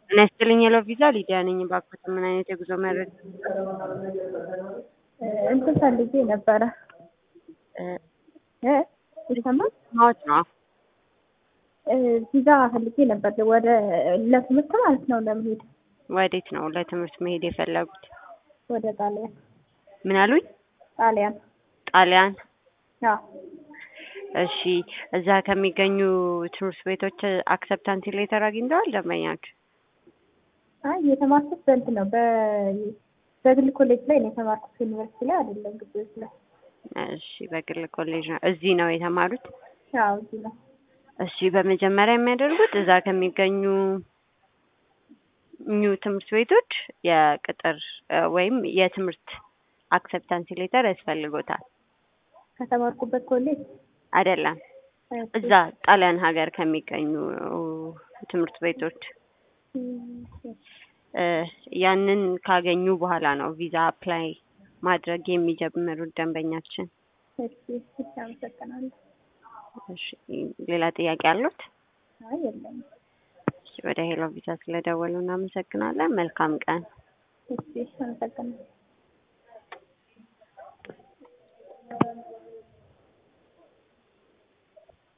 ጤና ይስጥልኝ የለው ቪዛ ሊዲያ ነኝ። እባክዎት ምን አይነት የጉዞ መረጃ? እንትን ፈልጌ ነበረ እ ይሰማል? ማወቅ ነው። ቪዛ ፈልጌ ነበር ወደ ለትምህርት ማለት ነው ለመሄድ ወዴት ነው ለትምህርት መሄድ የፈለጉት? ወደ ጣሊያን ምን አሉኝ? ጣሊያን ጣሊያን። አዎ እሺ፣ እዛ ከሚገኙ ትምህርት ቤቶች አክሰፕታንስ ሌተር አግኝተዋል ደንበኛችሁ? አይ የተማርኩት በእንትን ነው በ- በግል ኮሌጅ ላይ ነው የተማርኩት ዩኒቨርሲቲ ላይ አይደለም ግቢዎች ላይ እሺ፣ በግል ኮሌጅ ነው። እዚህ ነው የተማሩት? አዎ እዚህ ነው እሺ፣ በመጀመሪያ የሚያደርጉት እዛ ከሚገኙ ኙ ትምህርት ቤቶች የቅጥር እ ወይም የትምህርት አክሰፕታንስ ሌተር ያስፈልጎታል። ከተማርኩበት ኮሌጅ አይደለም እዛ ጣሊያን ሀገር ከሚገኙ ትምህርት ቤቶች እ ያንን ካገኙ በኋላ ነው ቪዛ አፕላይ ማድረግ የሚጀምሩት ደንበኛችን። እሺ እሺ አመሰግናለሁ እሺ ሌላ ጥያቄ አሉት? አይ የለም እሺ ወደ ሄሎ ቪዛ ስለደወሉ እናመሰግናለን። መልካም ቀን። እሺ አመሰግናለሁ